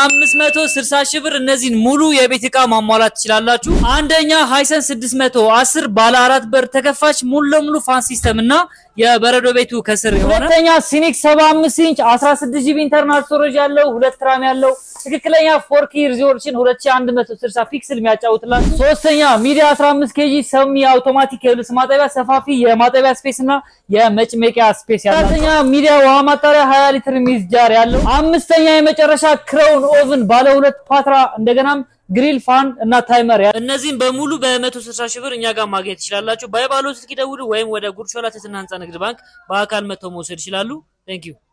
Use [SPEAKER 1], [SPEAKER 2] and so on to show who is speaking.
[SPEAKER 1] በ560 ሺህ ብር እነዚህን ሙሉ የቤት ዕቃ ማሟላት ትችላላችሁ። አንደኛ ሃይሰን 610 ባለ አራት በር ተከፋች ሙሉ ለሙሉ ፋን ሲስተም እና የበረዶ ቤቱ ከስር የሆነ ሁለተኛ ሲኒክ 75 ኢንች 16 ጂቢ ኢንተርናል ስቶሬጅ ያለው ሁለት ትራም ያለው ትክክለኛ ፎርኪ ሪዞሉሽን 2160 ፒክስል የሚያጫውትላችሁ። ሶስተኛ ሚዲያ 15 ኬጂ ሰሚ አውቶማቲክ የልብስ ማጠቢያ ሰፋፊ የማጠቢያ ስፔስ እና የመጭመቂያ ስፔስ ያለው። አራተኛ ሚዲያ ውሃ ማጣሪያ 20 ሊትር ሚዝ ጃር ያለው። አምስተኛ የመጨረሻ ክራውን ኦቭን ባለ ሁለት ፓትራ እንደገናም ግሪል ፋን እና ታይመር ያ እነዚህም በሙሉ በ160 ሺህ ብር እኛ ጋር ማግኘት ትችላላችሁ። ባይባሎ ስልክ ይደውሉ ወይም ወደ ጉርሾላ ትህትና ህንፃ ንግድ ባንክ በአካል መጥተው መውሰድ ይችላሉ። ቴንክ ዩ